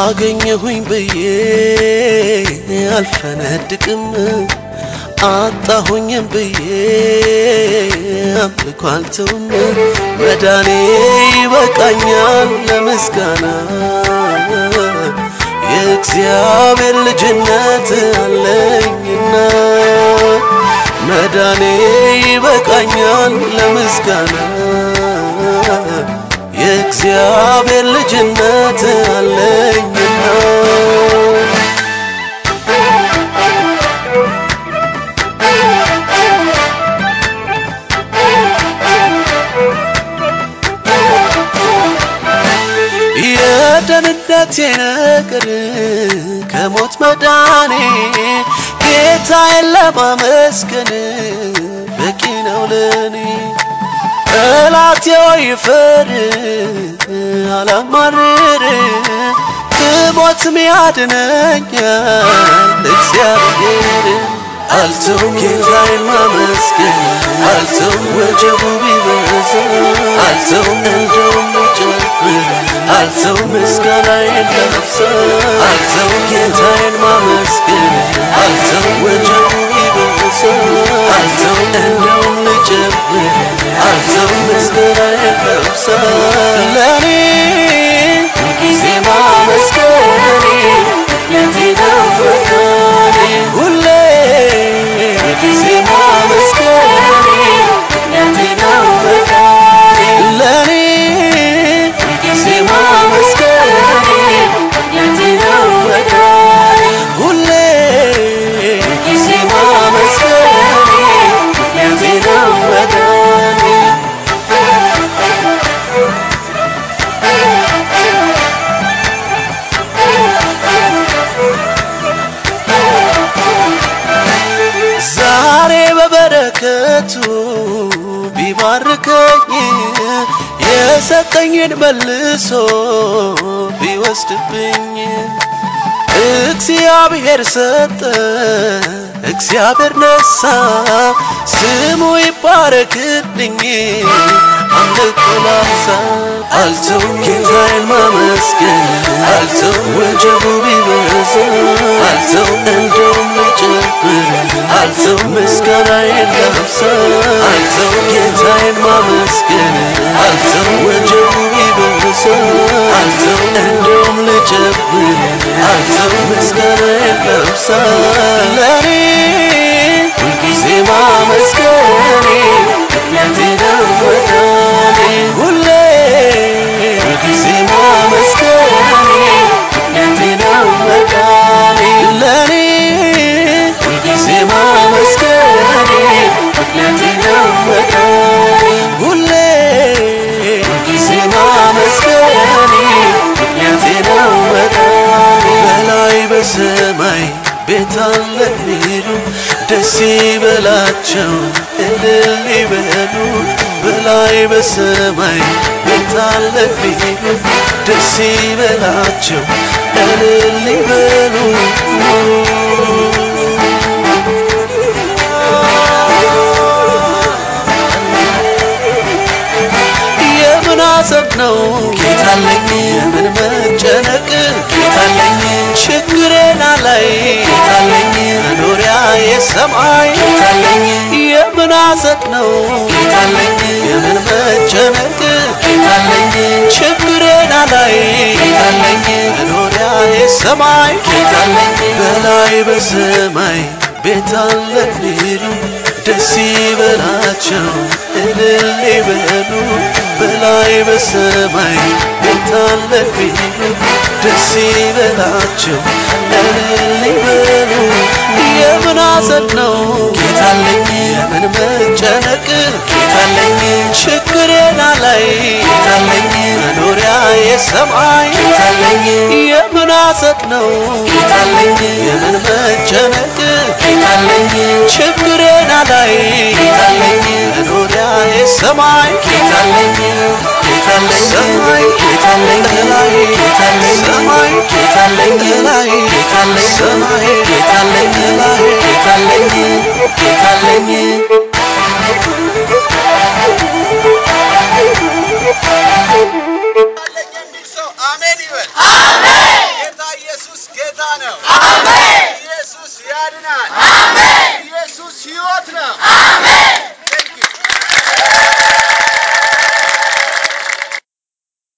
አገኘሁኝ ብዬ አልፈነድቅም አጣሁኝም ብዬ አምልኮ አልተውም መዳኔ ይበቃኛል ለምስጋና የእግዚአብሔር ልጅነት አለኝና መዳኔ ይበቃኛል ለምስጋና የእግዚአብሔር ልጅነት አለኝና የደህንነቴ ነገር ከሞት መዳኔ ጌታዬን ለማመስገን በቂ ነው ለኔ። ጠላቴ ሆይ ፍር አላማርር ብሞትም ያድነኛል እግዚአብሔር። አልተውም ጌታዬን ማመስገን አልተውም ወጀቡ ቢበዛ አልተውም እንደውም ልጨምር አልተውም ምስጋናዬን ላብዛ አልተውም ጌታዬን ማመስገን አልተውም ወጀቡ ቢበዛ አልተውም እንደውም ልጨምር አልተውም ምስጋናዬን ላብዛ ለኔ ሁልጊዜ ማመስገኔ ምክንያቴ ነው ፈጣሪ ሁሌ ሁልጊዜ ማመስገኔ ምክንያቴ ነው ፈጣሪ ለኔ ሁልጊዜ ማመስገኔ ምክንያቴ ነው ፈጣሪ ሁሌ ሁልጊዜ ማመስገኔ ምክንያቴ ነው ፈጣሪ ዛሬ በበረከቱ ቢባርከኝ የሰጠኝን መልሶ ቢወስድብኝ እግዚአብሔር ሰጠ እግዚአብሔር ነሳ ስሙ ይባረክልኝ አምልኮ ላንሳ አልተውም ጌታዬን ማመስገን አልተውም ወጀቡ ቢበዛ አልተውም እንደውም ልጨምር አልተውም ምስጋናዬን ላብዛ አልተውም ጌታዬን ማመስገን አልተውም ወጀቡ ቢበዛ አልተውም እንደውም ልጨምር አልተውም ምስጋናዬን ላብዛ ለኔ ሁልጊዜ ማመስገኔ ምክንያቴ ነው ፈጣሪ ሁሌ ሁልጊዜ ማመስገኔ ምክንያቴ ነው ፈጣሪ ለኔ ሁልጊዜ ማመስገኔ ምክንያቴ ነው ፈጣሪ ሁሌ ሁልጊዜ ማመስገኔ ምክንያቴ ነው ፈጣሪ በላይ በሰማይ ቤት አለ ቢሉ ደስ ይበላቸው እልል ይበሉ በላይ በሰማይ ቤት አለ ቢሉ ደስ ይበላቸው እልል ይበሉ የምን አሰብ ነው ጌታለኝ የምን መጨነቅ ጌታለኝ ችግሬና ላይ ጌታለኝ መኖሪያ የሰማይ ጌታለኝ የምን አሰብ ነው ጌታለኝ የምን መጨነቅ ጌታለኝ ችግሬና ላይ ጌታለኝ መኖሪያ የሰማይ ጌታለኝ በላይ በሰማይ ቤት አለ ቢሉ ደስ ይበላቸው እልል ይበሉ በላይ በሰማይ ቤት አለ ቢሉ ደስ ይበላቸው እልል ይበሉ የምን ሐዘን ነው ጌታለኝ የምን መጨነቅ ጌታለኝ ችግሬና ላይ ጌታለኝ መኖሪያ የሰማይ ጌታለኝ የምን ሐዘን ነው ጌታለኝ የምን መጨነቅ ጌታለኝ ችግሬና ላይ ጌታለኝ መኖሪያ የሰማይ ጌታለኝ ጌታለኝ ሰማይ ጌታለኝ ላይ ጌታለኝ ሰማይ ጌታለኝ ላይ ጌታለኝ ሰማይ ጌታለኝ ላይ ጌታለኝ ጌታለኝ አለኝ የሚል ሰው አሜን ይበል።